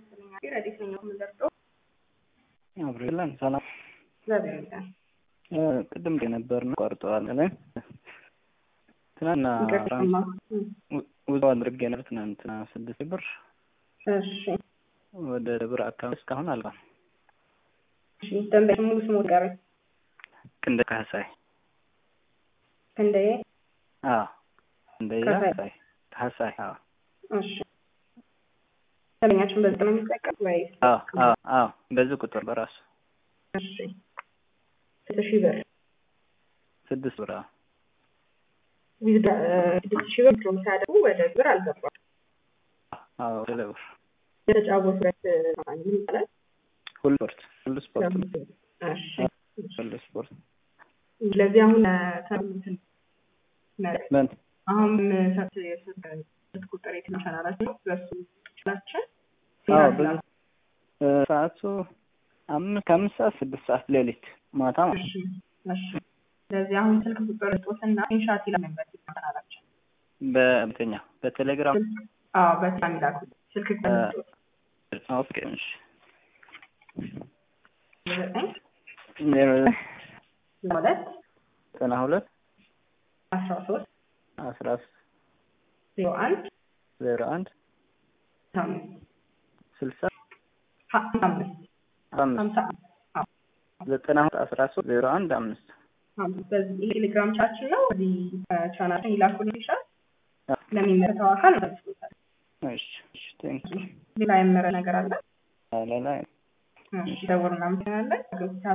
ረዲት ነኝ የምንደርሰው አብሬላን ሰላም እግዚአብሔር ይመስገን። ቅድም የነበር ነው ቆርጠዋል ላይ ትናንትና ይቅርታማ። ውዞ አድርጌ ነበር ትናንትና ስድስት ብር እሺ ወደ ብር አካባቢ እስካሁን አልባም እሺ ደንበኛ ሙሉ ስሙ ጋር ክንደ ካህሳይ ክንደዬ አዎ ክንደያ ካህሳይ። ካህሳይ ካህሳይ አዎ እሺ ደንበኛችን በዚህ ነው የሚጠቀም ወይስ አዎ አዎ አዎ በዚህ ቁጥር በራሱ እሺ ስድስት ሺህ ብር ስድስት ብር አዎ ዊዝዳ ስድስት ሺህ ብር ድሮም ሲያደርጉ ወደ ብር አልገባም። አዎ ወደ ብር የተጫወቱበት ምን ይባላል? ሁሉ ስፖርት ሁሉ ስፖርት ነው። እሺ ሁሉ ስፖርት ስለዚህ አሁን ተምትን ምን አሁን ሰት የስልክ ቁጥር የትኛው ቻናላችን ነው? በሱ ቻናላችን አዎ ብዙ እ ሰዓቱ አምስት ከአምስት ሰዓት ስድስት ሰዓት ሌሊት ማታ ማለት እሺ እሺ ስለዚህ አሁን ስልክ ቁጥር ጦስና ኢንሻት ይላል ነበር ቻናላችን በእንተኛ በቴሌግራም አዎ በጣም ይላኩ ስልክ ቁጥር ጦስ ኦኬ እሺ ዘጠኝ ዜሮ ሁለት ዘጠና ሁለት አስራ ሶስት አስራ ዜሮ አንድ ዜሮ አንድ አምስት ስልሳ ሀምሳ አምስት አምስት ሀምሳ አዎ ዘጠና ሁለት አስራ ሶስት ዜሮ አንድ አምስት አምስት በዚህ ቴሌግራም ቻችን ነው። እዚህ ቻናችን ይላኩልን ይሻል ለሚመለከተው አካል መልሶታል። እሺ እሺ ቴንክ ዩ ሌላ የመረ ነገር አለ? ሌላ እሺ ደውል እናመሰግናለን።